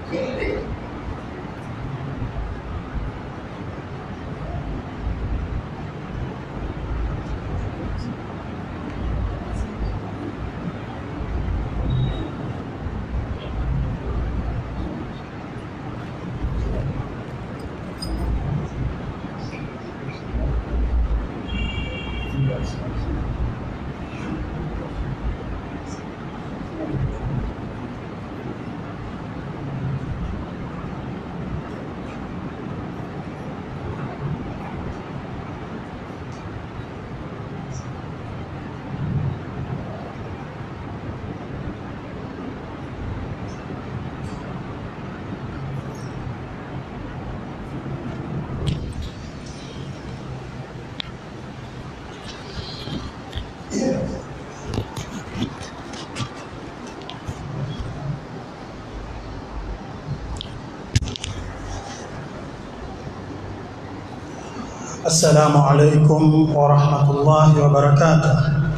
السلام عليكم ورحمة الله وبركاته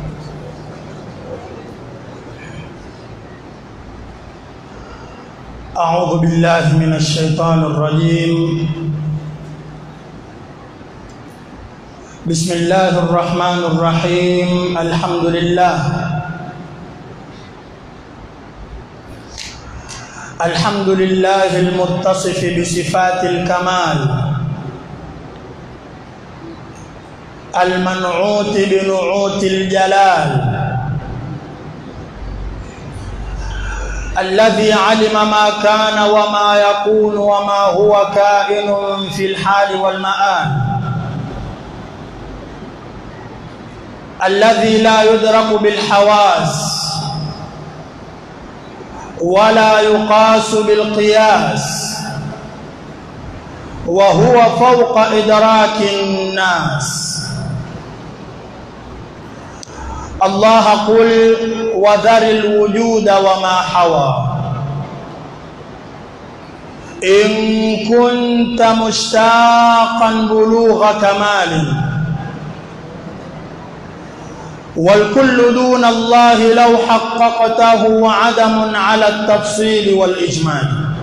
أعوذ بالله من الشيطان الرجيم بسم الله الرحمن الرحيم الحمد لله الحمد لله المتصف بصفات الكمال المنعوت بنعوت الجلال الذي علم ما كان وما يكون وما هو كائن في الحال والمآل الذي لا يدرك بالحواس ولا يقاس بالقياس وهو فوق إدراك الناس الله قل وذر الوجود وما حوى إن كنت مشتاقا بلوغ كمال والكل دون الله لو حققته عدم على التفصيل والإجمال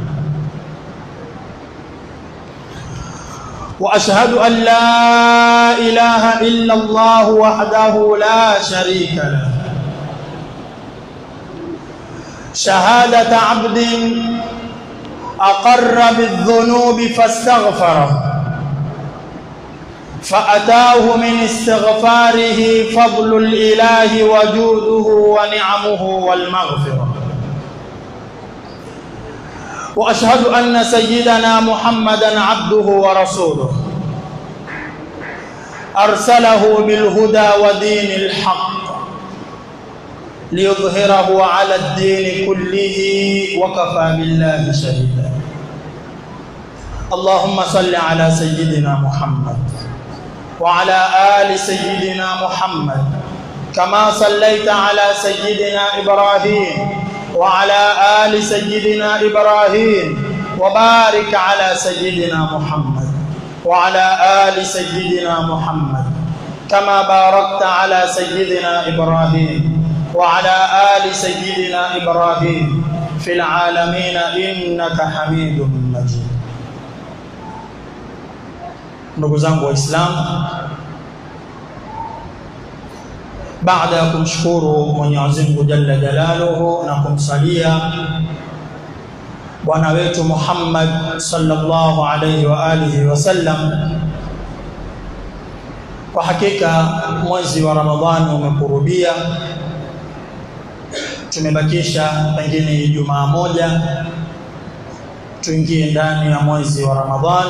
واشهد ان لا اله الا الله وحده لا شريك له شهاده عبد اقر بالذنوب فاستغفره فاتاه من استغفاره فضل الاله وجوده ونعمه والمغفره واشهد ان سيدنا محمدا عبده ورسوله ارسله بالهدى ودين الحق ليظهره على الدين كله وكفى بالله شهيدا اللهم صل على سيدنا محمد وعلى ال سيدنا محمد كما صليت على سيدنا ابراهيم وعلى آل سيدنا إبراهيم وبارك على سيدنا محمد وعلى آل سيدنا محمد كما باركت على سيدنا إبراهيم وعلى آل سيدنا إبراهيم في العالمين إنك حميد مجيد ndugu zangu waislamu baada ya kumshukuru Mwenyezi Mungu Jalla Jalaluhu na kumsalia bwana wetu Muhammad sallallahu alayhi wa alihi wasallam, kwa hakika mwezi wa Ramadhani umekurubia, tumebakisha pengine Ijumaa moja tuingie ndani ya mwezi wa Ramadhani,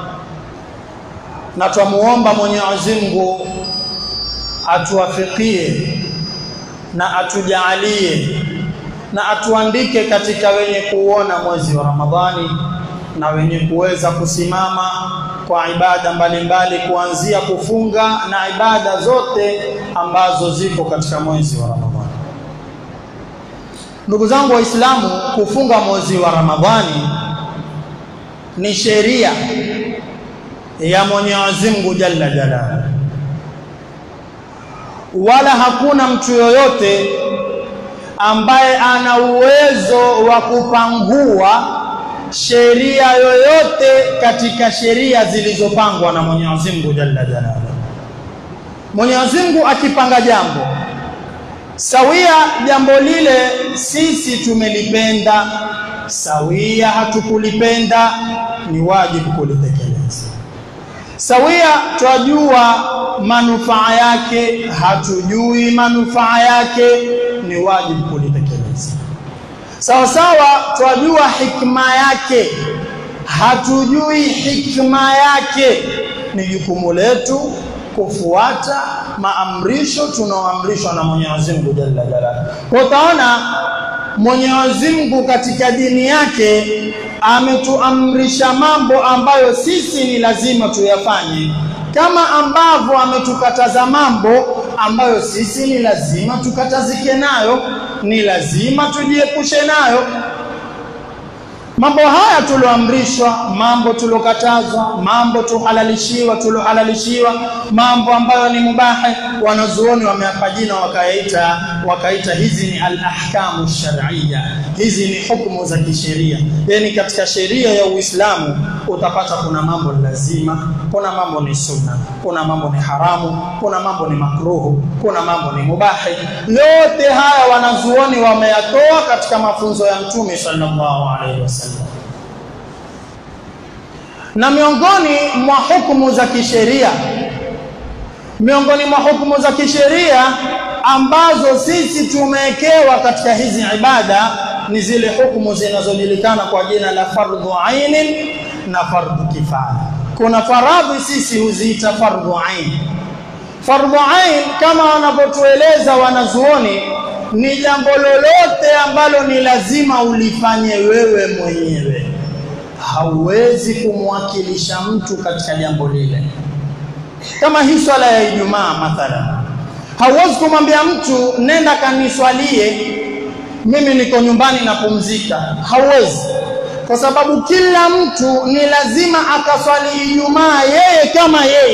na twamuomba Mwenyezi Mungu atuwafikie na atujaalie na atuandike katika wenye kuona mwezi wa Ramadhani na wenye kuweza kusimama kwa ibada mbalimbali kuanzia kufunga na ibada zote ambazo ziko katika mwezi wa Ramadhani. Ndugu zangu Waislamu, kufunga mwezi wa Ramadhani ni sheria ya Mwenyezi Mungu Jalla Jalaluhu wala hakuna mtu yoyote ambaye ana uwezo wa kupangua sheria yoyote katika sheria zilizopangwa na Mwenyezi Mungu Jalla Jalaluhu. Mwenyezi Mungu akipanga jambo sawia, jambo lile sisi tumelipenda sawia, hatukulipenda ni wajibu kulitekeleza. Sawia, twajua manufaa yake, hatujui manufaa yake, ni wajibu kulitekeleza. Sawa sawa, twajua hikma yake, hatujui hikma yake, ni jukumu letu kufuata maamrisho tunaoamrishwa na Mwenyezi Mungu Jalla Jalaluhu. Kwa utaona Mwenyezi Mungu katika dini yake ametuamrisha mambo ambayo sisi ni lazima tuyafanye, kama ambavyo ametukataza mambo ambayo sisi ni lazima tukatazike nayo, ni lazima tujiepushe nayo. Mambo haya tulioamrishwa, mambo tuliokatazwa, mambo tuhalalishiwa, tuliohalalishiwa, mambo ambayo ni mubahi, wanazuoni wameapa jina wakaita wakaita hizi ni al-ahkamu shar'iyya, hizi ni hukumu za kisheria. Yani katika sheria ya Uislamu utapata kuna mambo ni lazima, kuna mambo ni sunna, kuna mambo ni haramu, kuna mambo ni makruhu, kuna mambo ni mubahi. Yote haya wanazuoni wameyatoa katika mafunzo ya Mtume sallallahu alaihi wasallam na miongoni mwa hukumu za kisheria miongoni mwa hukumu za kisheria ambazo sisi tumewekewa katika hizi ibada ni zile hukumu zinazojulikana kwa jina la fardhu ainin na fardhu kifaya. Kuna faradhi sisi huziita fardhu ain. Fardhu ain kama wanavyotueleza wanazuoni ni jambo lolote ambalo ni lazima ulifanye wewe mwenyewe hauwezi kumwakilisha mtu katika jambo lile. Kama hii swala ya Ijumaa mathalan, hauwezi kumwambia mtu nenda kaniswalie, mimi niko nyumbani napumzika. Hauwezi, kwa sababu kila mtu ni lazima akaswali Ijumaa yeye kama yeye.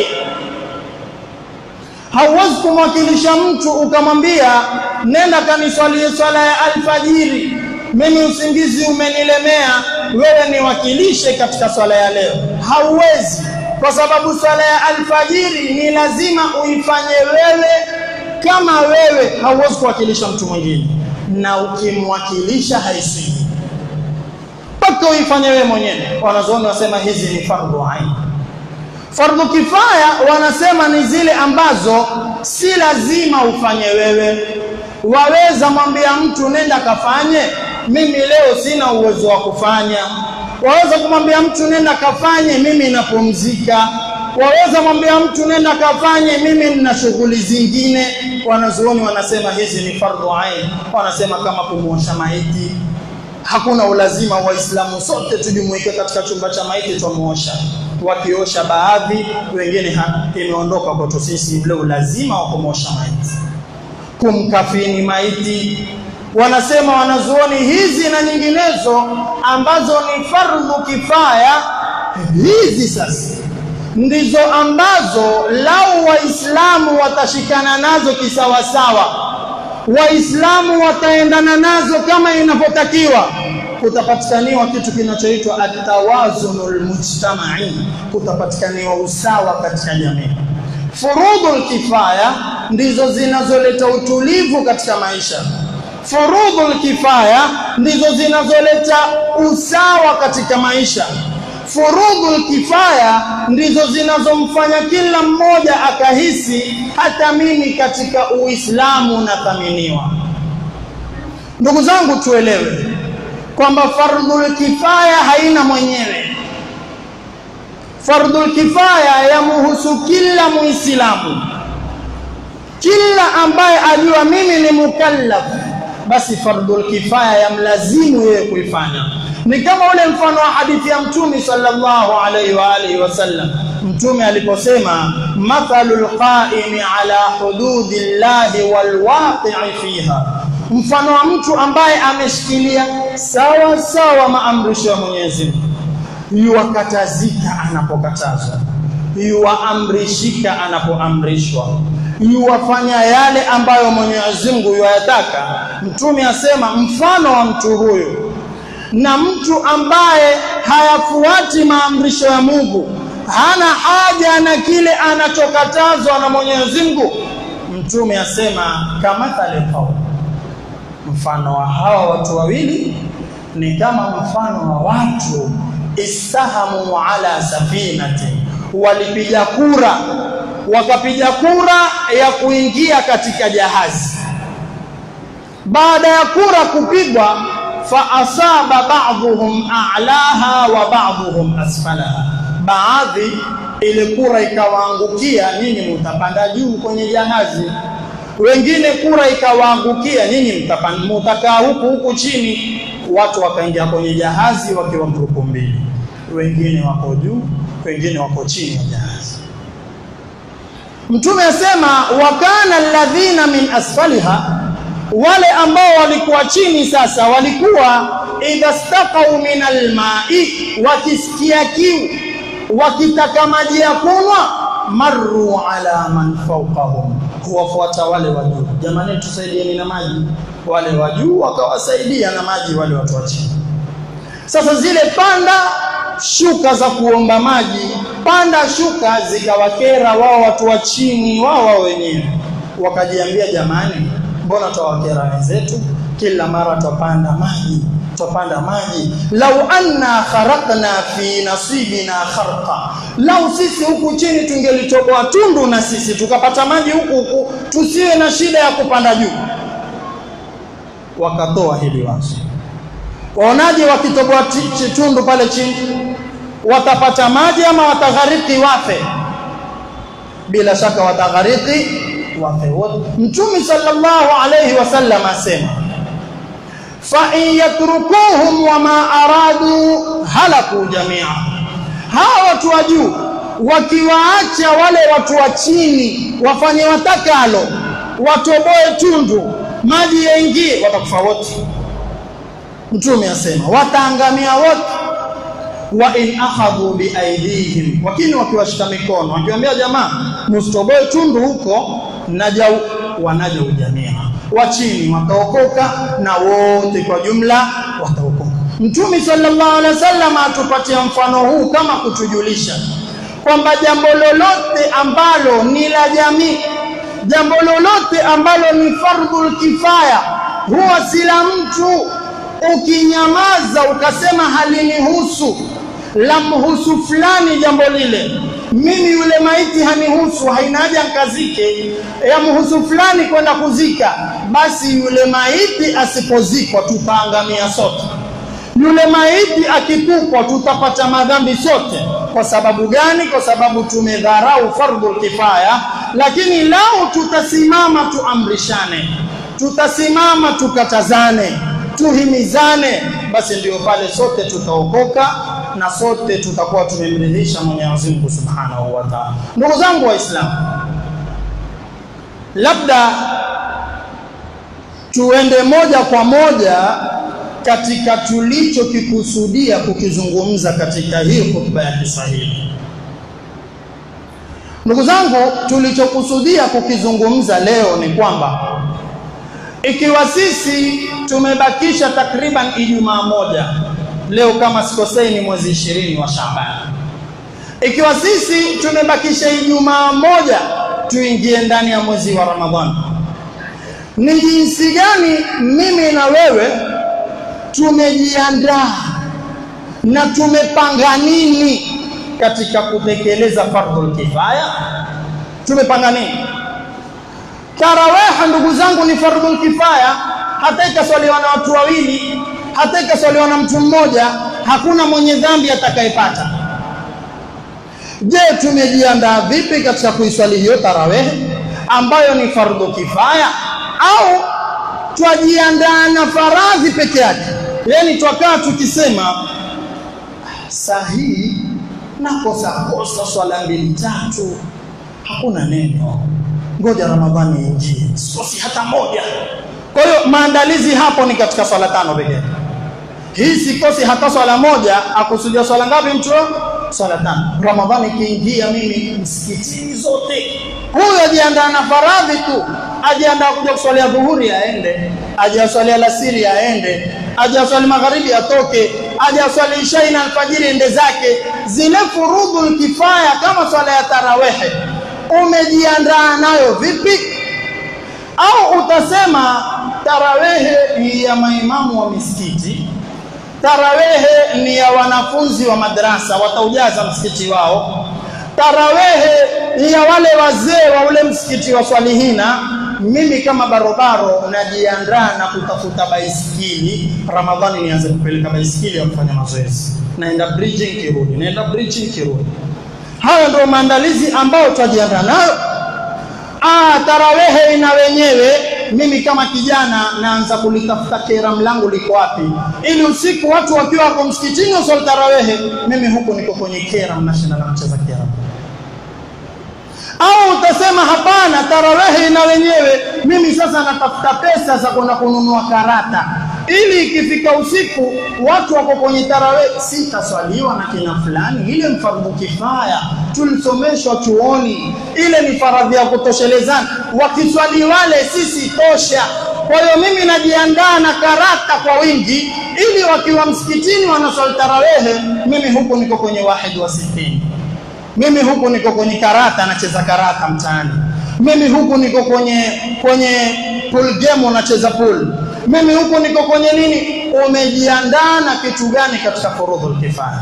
Hauwezi kumwakilisha mtu ukamwambia nenda kaniswalie swala ya alfajiri mimi usingizi umenilemea, wewe niwakilishe katika swala ya leo. Hauwezi, kwa sababu swala ya alfajiri ni lazima uifanye wewe kama wewe, hauwezi kuwakilisha mtu mwingine, na ukimwakilisha haisiji mpaka uifanye wewe mwenyewe. Wanazuoni wasema hizi ni fardhu ain. Fardhu kifaya wanasema ni zile ambazo si lazima ufanye wewe, waweza mwambia mtu nenda kafanye mimi leo sina uwezo wa kufanya. Waweza kumwambia mtu nenda kafanye, mimi napumzika. Waweza mwambia mtu nenda kafanye, mimi nina shughuli zingine. Wanazuoni wanasema hizi ni fardhu ain, wanasema kama kumwosha maiti. Hakuna ulazima Waislamu sote tujumuike katika chumba cha maiti tumuosha, wakiosha baadhi, wengine imeondoka kwetu sisi ule ulazima wa kumwosha maiti, kumkafini maiti wanasema wanazuoni hizi na nyinginezo ambazo ni fardhu kifaya, hizi sasa ndizo ambazo lau Waislamu watashikana nazo kisawasawa, Waislamu wataendana nazo kama inavyotakiwa, kutapatikaniwa kitu kinachoitwa atawazunul mujtamai, kutapatikaniwa usawa katika jamii. Furudhul kifaya ndizo zinazoleta utulivu katika maisha furudhul kifaya ndizo zinazoleta usawa katika maisha. Furudhul kifaya ndizo zinazomfanya kila mmoja akahisi hata mimi katika Uislamu nathaminiwa. Ndugu zangu, tuelewe kwamba fardhul kifaya haina mwenyewe. Fardhul kifaya yamuhusu kila Muislamu, kila ambaye ajua mimi ni mukallaf basi fardhul kifaya yamlazimu yeye kuifanya. Ni kama ule mfano wa hadithi ya Mtume sallallahu alaihi wa alihi wasallam, Mtume aliposema mathalul qaimi ala hududillahi walwaqi'i fiha, mfano wa mtu ambaye ameshikilia sawa sawa maamrisho ya Mwenyezi Mungu, yuwakatazika anapokatazwa, yuwaamrishika anapoamrishwa yuwafanya yale ambayo Mwenyezi Mungu yuwayataka. Mtume asema mfano wa mtu huyu na mtu ambaye hayafuati maamrisho ya Mungu hana haja na kile anachokatazwa na Mwenyezi Mungu mtume asema kama talqau mfano wa hawa watu wawili ni kama mfano wa watu istahamu ala safinati walipiga kura wakapiga kura ya kuingia katika jahazi baada ya kura kupigwa fa asaba ba'dhum a'laha wa ba'dhum asfalaha baadhi ile kura ikawaangukia nyinyi mtapanda juu kwenye jahazi wengine kura ikawaangukia nyinyi mtakaa huku huku chini watu wakaingia kwenye jahazi wakiwa grupu mbili wengine wako juu wengine wako chini ya jahazi mtume asema wakana alladhina min asfaliha wale ambao walikuwa chini sasa walikuwa idha staqau min alma'i wakisikia kiu wakitaka maji ya kunywa marru ala man fawqahum huwafuata wale wa juu jamani tusaidieni na maji wale wa juu wakawasaidia na maji wale watu wa chini sasa zile panda shuka za kuomba maji panda shuka zikawakera wao watu wa chini wao wao wenyewe wakajiambia jamani mbona twawakera wenzetu kila mara twapanda maji twapanda maji lau anna kharaqna fi nasibina kharqa lau sisi huku chini tungelitoboa tundu na sisi tukapata maji huku huku tusiwe na shida ya kupanda juu wakatoa hili wazo waonaje wakitoboa tundu pale chini watapata maji ama wataghariki wafe bila shaka wataghariki wafe wote mtume sallallahu alayhi wasallam asema fa in yatrukuhum wama aradu halaku jamia hawa watu wa juu wakiwaacha wale watu wa chini wafanye watakalo watoboe tundu maji yaingie watakufa wote mtume asema wataangamia wote wa in akhadhu bi aidihim wakini wakiwashika mikono wakiwaambia jamaa msitoboe tundu huko naja wanaja ujamia wa chini wataokoka na wote kwa jumla wataokoka mtume sallallahu alaihi wasallam atupatia mfano huu kama kutujulisha kwamba jambo lolote ambalo ni la jamii jambo lolote ambalo ni fardhul kifaya huwa sila mtu ukinyamaza ukasema halinihusu lamhusu fulani jambo lile mimi yule maiti hanihusu haina haja nkazike yamhusu fulani kwenda kuzika basi yule maiti asipozikwa tutaangamia sote yule maiti akitupwa tutapata madhambi sote kwa sababu gani kwa sababu tumedharau fardhul kifaya lakini lau tutasimama tuamrishane tutasimama tukatazane tuhimizane basi ndio pale sote tutaokoka na sote tutakuwa tumemridhisha Mwenyezi Mungu Subhanahu wa Ta'ala. Ndugu zangu Waislamu, labda tuende moja kwa moja katika tulichokikusudia kukizungumza katika hii hotuba ya Kiswahili. Ndugu zangu, tulichokusudia kukizungumza leo ni kwamba ikiwa sisi tumebakisha takriban Ijumaa moja leo kama sikosei ni mwezi ishirini wa Shaaban. Ikiwa sisi tumebakisha Ijumaa moja tuingie ndani ya mwezi wa Ramadhani, ni jinsi gani mimi na wewe tumejiandaa na tumepanga nini katika kutekeleza fardhul kifaya? Tumepanga nini? Taraweha ndugu zangu ni fardhul kifaya, hata ikaswaliwa na watu wawili hata ikaswaliwa na mtu mmoja hakuna mwenye dhambi atakayepata je tumejiandaa vipi katika kuiswali hiyo tarawehe ambayo ni fardhu kifaya au twajiandaa na faradhi peke yake yani twakaa tukisema saa hii nakosa kosa swala mbili tatu hakuna neno ngoja ramadhani ingie sikosi hata moja kwa hiyo maandalizi hapo ni katika swala tano pekee hii sikosi hata swala moja akusudia swala ngapi mtu swala tano ramadhani ikiingia mimi msikitini zote huyo ajiandaa na faradhi tu ajiandaa kuja kuswalia dhuhuri aende aje aswali alasiri aende aje aswali magharibi atoke aje aswali isha na alfajiri ende zake zile furudhul kifaya kama swala ya tarawehe umejiandaa nayo vipi au utasema tarawehe ni ya maimamu wa misikiti tarawehe ni ya wanafunzi wa madrasa wataujaza msikiti wao tarawehe ni ya wale wazee wa ule msikiti wa swalihina mimi kama barobaro najiandaa na kutafuta baiskeli ramadhani nianze kupeleka baiskeli ya kufanya mazoezi naenda bridging kirudi naenda bridging kirudi hayo ndio maandalizi ambayo tutajiandaa nayo ah tarawehe ina wenyewe mimi kama kijana naanza kulitafuta kera mlango liko wapi ili usiku watu wakiwa wako msikitini waswali tarawehe mimi huko niko kwenye kera mnashinda na mcheza kera au utasema hapana tarawehe ina wenyewe mimi sasa natafuta pesa za kwenda kununua karata ili ikifika usiku watu wako kwenye tarawehe sitaswaliwa na kina fulani ile mfardhu kifaya tulisomeshwa chuoni ile ni faradhi ya kutoshelezana wakiswali wale sisi tosha kwa hiyo mimi najiandaa na karata kwa wingi ili wakiwa msikitini wanaswali tarawehe mimi huku niko kwenye wahid wa sitini mimi huku niko kwenye karata nacheza karata mtaani mimi huku niko kwenye kwenye pool game nacheza pool mimi huku niko kwenye nini umejiandaa na kitu gani katika furudhul kifaya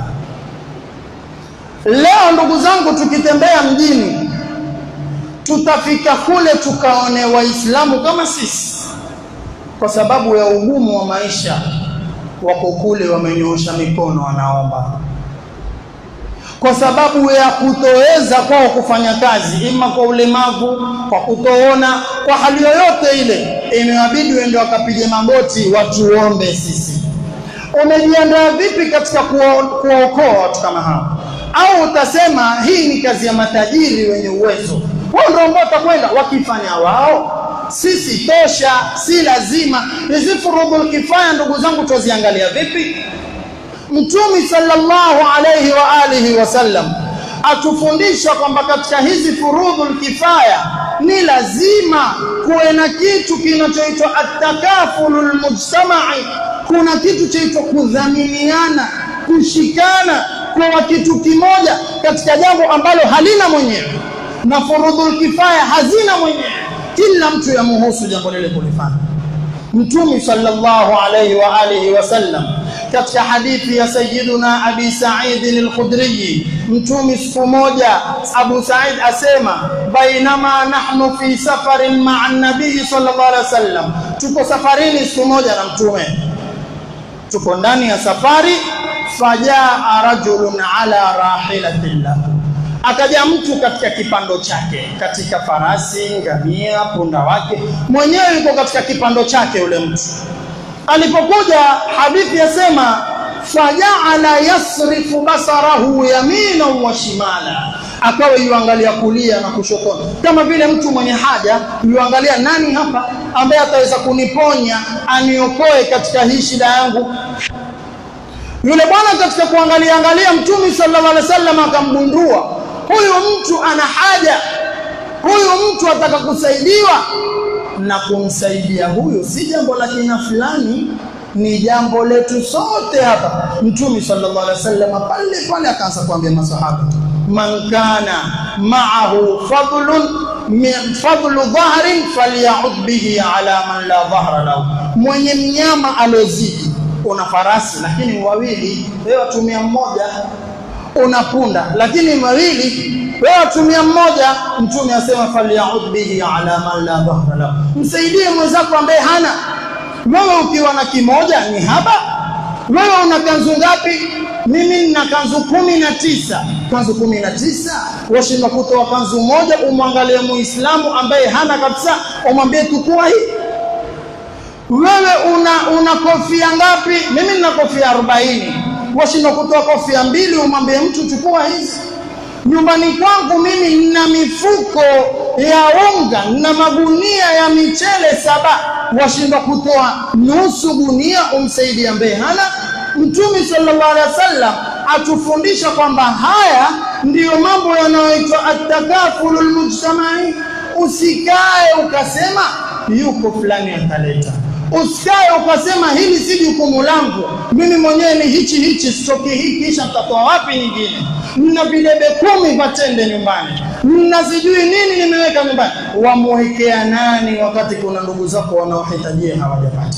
leo ndugu zangu tukitembea mjini tutafika kule tukaone waislamu kama sisi kwa sababu ya ugumu wa maisha wako kule wamenyoosha mikono wanaomba kwa sababu ya kutoweza kwao kufanya kazi ima kwa ulemavu kwa kutoona kwa hali yoyote ile imewabidi wende wakapige magoti watuombe sisi umejiandaa vipi katika kuwaokoa watu kama hao au utasema hii ni kazi ya matajiri wenye uwezo wao ndio ambao watakwenda wakifanya wao sisi tosha si lazima hizi furudhul kifaya ndugu zangu tuziangalia vipi Mtume sallallahu alayhi wa alihi wasallam atufundisha kwamba katika hizi furudhul kifaya ni lazima kuwe na kitu kinachoitwa at-takafulul mujtama'i kuna kitu chaitwa kudhaminiana kushikana kwa kitu kimoja katika jambo ambalo halina mwenyewe na furudhul kifaya hazina mwenyewe kila mtu yamuhusu jambo lile kulifanya Mtume sallallahu alayhi wa alihi wasallam katika hadithi ya sayyiduna Abi Sa'id al-Khudri mtume siku moja Abu Sa'id asema bainama nahnu fi safarin ma'a an-nabii sallallahu alayhi wasallam tuko safarini siku moja na mtume tuko ndani ya safari fajaa rajulun ala rahilatillah akaja mtu katika kipando chake katika farasi ngamia punda wake mwenyewe yuko katika kipando chake yule mtu alipokuja hadithi yasema fajaala yasrifu basarahu yamina wa shimala akawa yuangalia kulia na kushoto kama vile mtu mwenye haja yuangalia nani hapa ambaye ataweza kuniponya aniokoe katika hii shida yangu yule bwana katika kuangalia angalia mtume sallallahu alaihi wasallam akamgundua huyu mtu ana haja huyu mtu ataka kusaidiwa na kumsaidia huyu si jambo la kina fulani ni jambo letu sote hapa mtume sallallahu alaihi wasallam pale pale akaanza kuambia masahaba man kana ma'ahu fadlun min fadlu dhahrin falyaud bihi ala man la dhahra lahu mwenye mnyama alozidi una farasi lakini wawili wewe watumia mmoja una punda lakini wawili wewe watumia mmoja mtume asema falyaud bihi ala man la dhahra lahu msaidie mwenzako ambaye hana wewe ukiwa na kimoja ni haba wewe una kanzu ngapi mimi nina kanzu kumi na tisa kanzu kumi na tisa washindwa kutoa kanzu moja umwangalie muislamu ambaye hana kabisa umwambie tukua hii wewe una una kofia ngapi mimi nina kofia 40 washindwa kutoa kofia mbili umwambie mtu chukua hizi nyumbani kwangu mimi nina mifuko ya unga na magunia ya michele saba washindwa kutoa nusu gunia umsaidia ambaye hana mtume sallallahu alaihi wasallam atufundisha kwamba haya ndiyo mambo yanayoitwa at-takafulul mujtamai usikae ukasema yuko fulani ataleta usikae ukasema hili si jukumu langu mimi mwenyewe ni hichi hichi stoki hii kisha mtatoa wapi nyingine mna videbe kumi vya tende nyumbani mna sijui nini nimeweka nyumbani wamwekea nani wakati kuna ndugu zako wanaohitajia hawajapata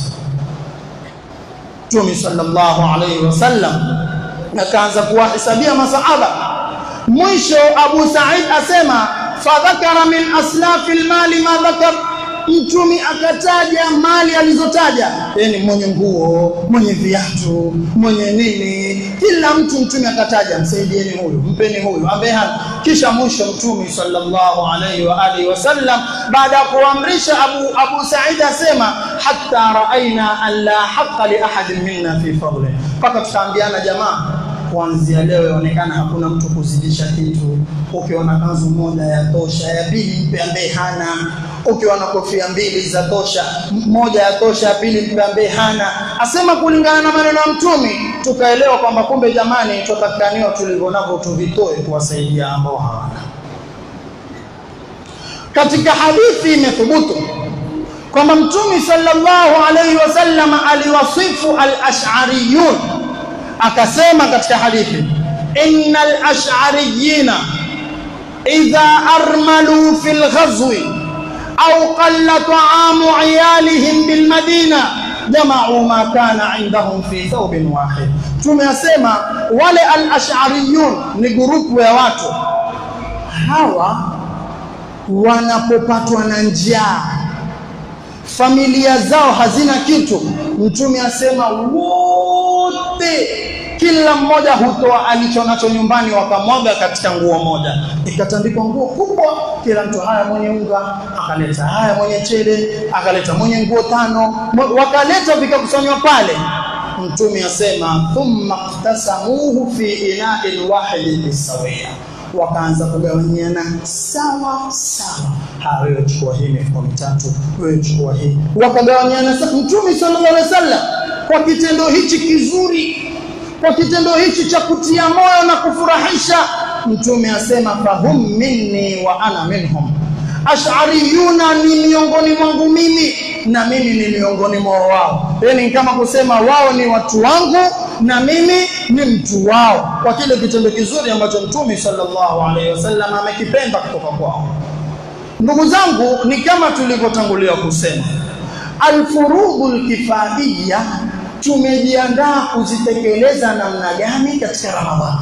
Mtume sallallahu alaihi wasallam akaanza kuwahesabia masahaba mwisho Abu Said asema fadhakara min aslafi almali ma dhakar mtumi akataja mali alizotaja yani mwenye nguo mwenye viatu mwenye nini kila mtu mtume akataja msaidieni huyu mpeni huyu ambaye hana kisha mwisho mtume sallallahu alaihi wa alihi wasallam baada ya kuamrisha Abu Abu Said asema hatta raaina an la haqqa li ahadin minna fi fadli mpaka tukaambiana jamaa kuanzia leo yaonekana hakuna mtu kuzidisha kitu ukiona kanzu moja ya tosha ya pili mpe ambaye hana ukiona kofia mbili za tosha moja ya tosha ya pili mpe ambaye hana asema kulingana na maneno ya mtumi tukaelewa kwamba kumbe jamani tutatakaniwa tulivyo navyo tuvitoe kuwasaidia ambao hawana katika hadithi imethubutu kwamba mtumi sallallahu alaihi wasallam aliwasifu al-ash'ariyun akasema katika hadithi innal ash'ariyina idha armalu fil ghazwi au qalla ta'amu 'iyalihim bil madina jama'u ma kana 'indahum fi thawbin wahid tumesema wale al ash'ariyun ni grupu ya watu hawa wanapopatwa na njaa familia zao hazina kitu mtume asema wote kila mmoja hutoa alicho nacho nyumbani wakamwaga katika nguo moja ikatandikwa nguo kubwa kila mtu haya mwenye unga akaleta haya mwenye chele akaleta mwenye nguo tano wakaleta vikakusanywa pale mtume asema thumma iqtasamuhu fi ina'in wahidin bisawia wakaanza kugawanyana sawa sawa ha wewe chukua hii mifuko mitatu wewe chukua hii wakagawanyana mtume sallallahu alaihi wasallam kwa kitendo hichi kizuri kwa kitendo hichi cha kutia moyo na kufurahisha mtume asema fahum minni wa ana minhum ash'ariyuna ni miongoni mwangu mimi na mimi ni miongoni mwao wao yani kama kusema wao ni watu wangu na mimi ni mtu wao kwa kile kitendo kizuri ambacho mtume sallallahu alaihi wasallam amekipenda kutoka kwao ndugu zangu ni kama tulivyotangulia kusema alfurudul kifaiya tumejiandaa kuzitekeleza namna gani katika ramadhani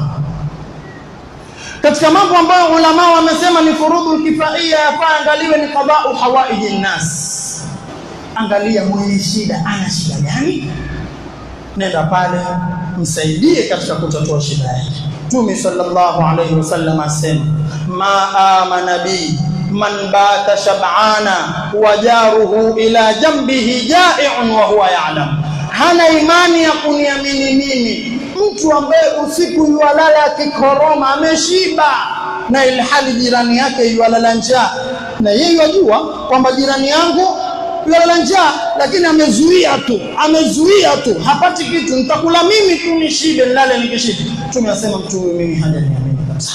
katika mambo ambayo ulama wamesema ni furudul kifaiya yafaa angaliwe ni qada'u hawaiji nas angalia mwenye shida ana shida gani nenda pale msaidie katika kutatua shida yake Mtume sallallahu alayhi wasallam asema ma amana bi man bata shab'ana wa jaruhu ila jambihi ja'i'un wa huwa ya'lam hana imani ya kuniamini mimi mtu ambaye usiku yualala akikoroma ameshiba na ilhali jirani yake yualala njaa na yeye yajua kwamba jirani yangu yalala njaa lakini amezuia tu amezuia tu hapati kitu nitakula mimi tu nishibe nilale nikishibe mtume asema mtu huyu mimi hajaniamini kabisa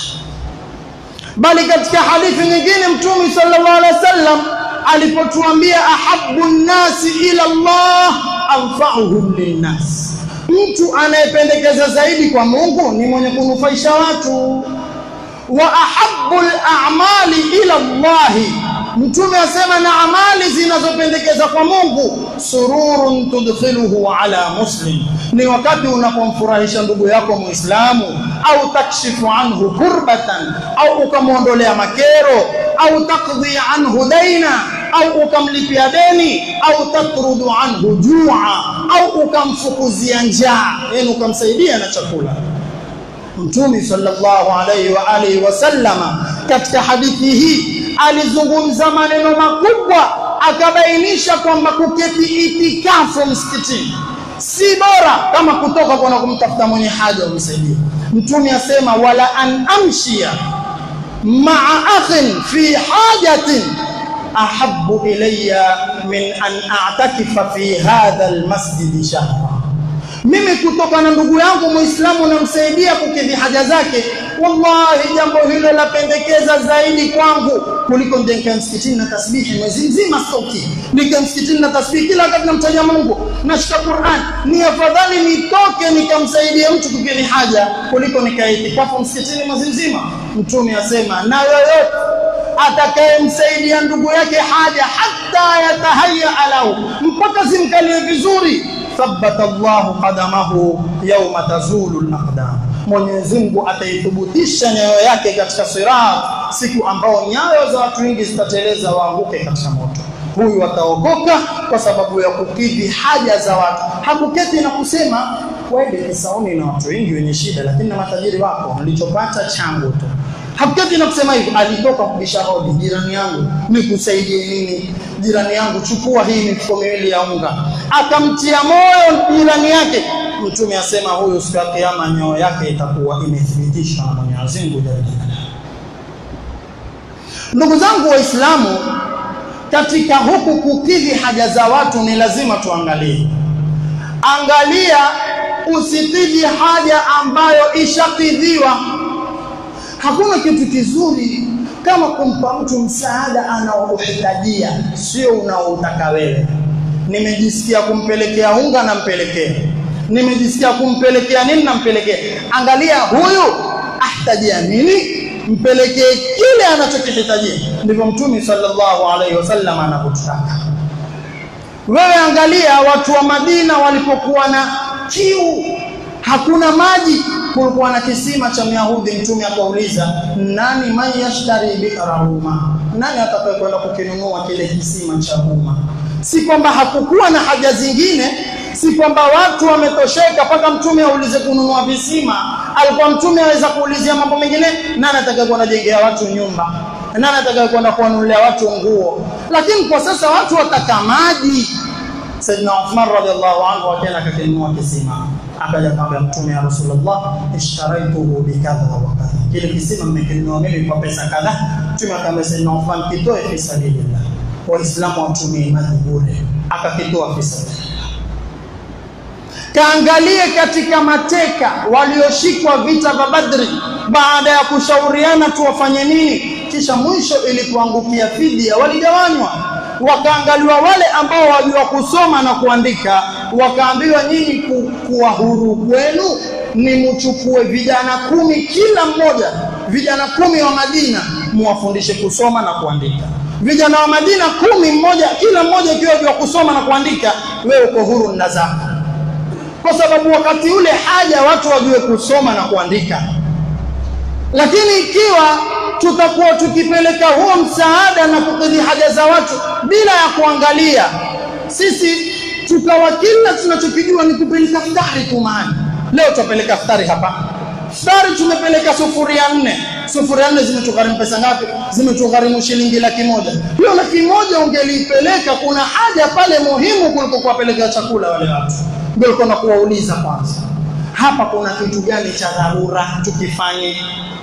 bali katika hadithi nyingine mtume sallallahu alaihi wasallam alipotuambia ahabbu nnasi ila Allah anfa'uhum linnas mtu anayependekeza zaidi kwa Mungu ni mwenye kunufaisha watu wa ahabbu al-a'mali ila Allah Mtume asema na amali zinazopendekeza kwa Mungu sururun tudkhiluhu ala muslim ni wakati unapomfurahisha ndugu yako Muislamu au takshifu anhu kurbatan au ukamwondolea makero au takdhi anhu daina au ukamlipia deni au tatrudu anhu jua au ukamfukuzia njaa yani ukamsaidia na chakula Mtume sallallahu alaihi wa alihi wasallama katika hadithi hii alizungumza maneno makubwa akabainisha kwamba kuketi itikafu msikitini si bora kama kutoka kwenda kumtafuta mwenye haja umsaidie mtume asema wala an amshia ma'a akhin fi hajatin ahabbu ilayya min an a'takifa fi hadha almasjid shahra mimi kutoka na ndugu yangu muislamu namsaidia kukidhi haja zake wallahi jambo hilo lapendekeza zaidi kwangu kuliko ndenka msikitini na tasbihi mwezi mzima stoki nika msikitini na tasbihi kila wakati namtaja Mungu nashika Qur'an ni afadhali nitoke nikamsaidie mtu kukidhi haja kuliko nikaitikafu msikitini mwezi mzima mtume asema na yoyote atakayemsaidia ndugu yake haja hata yatahaya alau mpaka zimkalie vizuri thabbata Allahu qadamahu yawma tazulu al-aqdam Mwenyezi Mungu ataithubutisha nyayo yake katika sirat siku ambao nyayo za watu wengi zitateleza waanguke katika moto huyu ataokoka kwa sababu ya kukidhi haja za watu hakuketi na kusema wewe kisauni na watu wengi wenye shida lakini na matajiri wako nilichopata changu tu hakuketi na kusema hivyo alitoka kubisha hodi jirani yangu nikusaidie nini jirani yangu chukua hii mifuko miwili ya unga akamtia moyo jirani yake mtume asema huyu siku ya kiyama nyoyo yake itakuwa imethibitishwa na Mwenyezi Mungu ndugu zangu waislamu katika huku kukidhi haja za watu ni lazima tuangalie angalia usikidhi haja ambayo ishakidhiwa hakuna kitu kizuri kama kumpa mtu msaada anaohitajia sio unaotaka wewe nimejisikia kumpelekea unga nampelekea nimejisikia kumpelekea nini nampelekea angalia huyu ahtajia nini mpelekee kile anachokihitajia ndivyo mtume sallallahu alaihi wasallam anavyotaka wewe angalia watu wa Madina walipokuwa na kiu hakuna maji kulikuwa na kisima cha Myahudi mtume akauliza nani man yashtari bi'rahuma nani atakayekwenda kukinunua kile kisima cha umma si kwamba hakukuwa na haja zingine si kwamba watu wametosheka mpaka mtume aulize kununua visima alikuwa mtume aweza kuulizia mambo mengine nani atakayekuwa anajengea watu nyumba nani atakayekuwa kuwanunulia watu nguo lakini kwa sasa watu wataka maji Saidina Uthman radhiallahu anhu akaenda akakinunua kisima akaja akamwambia mtume ya Rasulullah ishtaraituhu bikadha wa kadha kile kisima nimekinunua mimi kwa pesa kadha mtume akamwambia Saidina Uthman kitoe fi sabilillah waislamu watumie maji bure akakitoa fi sabilillah kaangalie katika mateka walioshikwa vita vya Badri baada ya kushauriana tu wafanye nini kisha mwisho ilipoangukia fidia waligawanywa wakaangaliwa wale ambao wajua kusoma na kuandika wakaambiwa nyinyi ku, kuwa huru kwenu ni mchukue vijana kumi kila mmoja vijana kumi wa Madina muwafundishe kusoma na kuandika vijana wa Madina kumi mmoja kila mmoja ikiwa jua kusoma na kuandika wewe uko huru na zako kwa sababu wakati ule haja watu wajue kusoma na kuandika lakini ikiwa tutakuwa tukipeleka huo msaada na kukidhi haja za watu bila ya kuangalia sisi tukawa kila tunachokijua ni kupeleka futari tu mahali leo tutapeleka futari hapa futari tumepeleka sufuria nne sufuria nne zimetugharimu pesa ngapi zimetugharimu shilingi laki moja hiyo laki moja ungelipeleka kuna haja pale muhimu kuliko kuwapelekea chakula wale watu ndio ulikuwa na kuwauliza kwanza hapa kuna kitu gani cha dharura tukifanye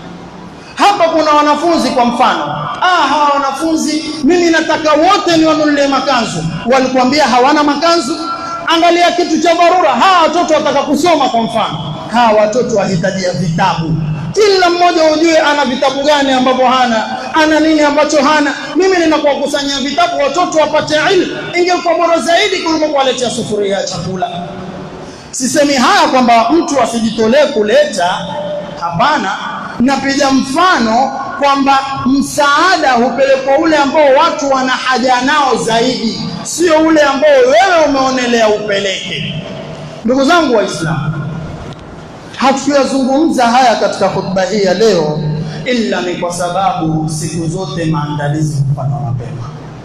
hapa kuna wanafunzi kwa mfano ah hawa wanafunzi mimi nataka wote niwanunulie makanzu walikwambia hawana makanzu angalia kitu cha dharura hawa watoto wataka kusoma kwa mfano hawa watoto wahitajia vitabu kila mmoja ujue ana vitabu gani ambavyo hana ana nini ambacho hana mimi ninakuwakusanyia vitabu watoto wapate ilmu ingekuwa bora zaidi kuliko kuwaletea sufuria ya chakula sisemi haya kwamba mtu asijitolee kuleta hapana napiga mfano kwamba msaada hupelekwa ule ambao watu wana haja nao zaidi sio ule ambao wewe umeonelea upeleke ndugu zangu waislamu hatuyazungumza haya katika hotuba hii ya leo ila ni kwa sababu siku zote maandalizi hufanywa mapema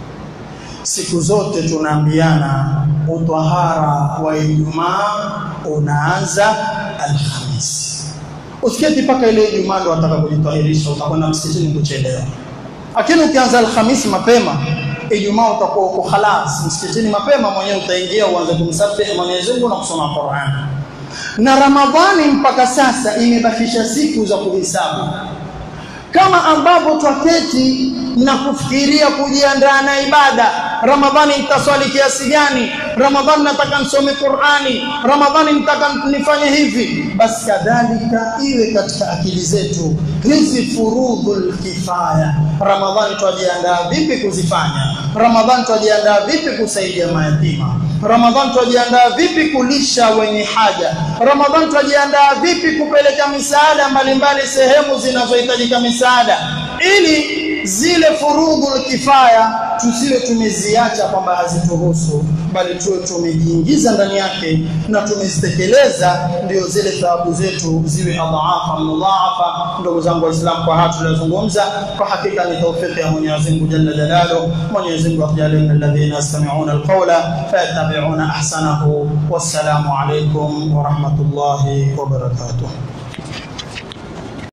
siku zote tunaambiana utahara wa Ijumaa unaanza Alhamisi. Usiketi mpaka ile Ijumaa ndo wataka kujitahirisha, utakwenda msikitini kuchelewa. Lakini ukianza Alhamisi mapema, Ijumaa utakuwa uko khalas msikitini mapema, mwenyewe utaingia uanze kumsabihi Mwenyezi Mungu na kusoma Qur'an. Na Ramadhani mpaka sasa imebakisha siku za kuhesabu kama ambavyo twaketi na kufikiria kujiandaa na ibada ramadhani nitaswali kiasi gani ramadhani nataka nisome qurani ramadhani nitaka nifanye hivi basi kadhalika iwe katika akili zetu hizi furudhul kifaya ramadhani twajiandaa vipi kuzifanya ramadhani twajiandaa vipi kusaidia mayatima ramadhani twajiandaa vipi kulisha wenye haja ramadhani twajiandaa vipi kupeleka misaada mbalimbali sehemu zinazohitajika misaada ili zile furudhul kifaya tusiwe tumeziacha kwamba hazituhusu bali tuwe tumejiingiza ndani yake na tumezitekeleza ndio zile thawabu zetu ziwe adhaafa mudhaafa ndugu zangu waislamu kwa haya tuliyozungumza kwa hakika ni taufiki ya Mwenyezi Mungu jalla jalalu Mwenyezi Mungu atujalie min alladhina yastami'una alqawla fayattabi'una ahsanahu wassalamu alaykum wa rahmatullahi wa barakatuh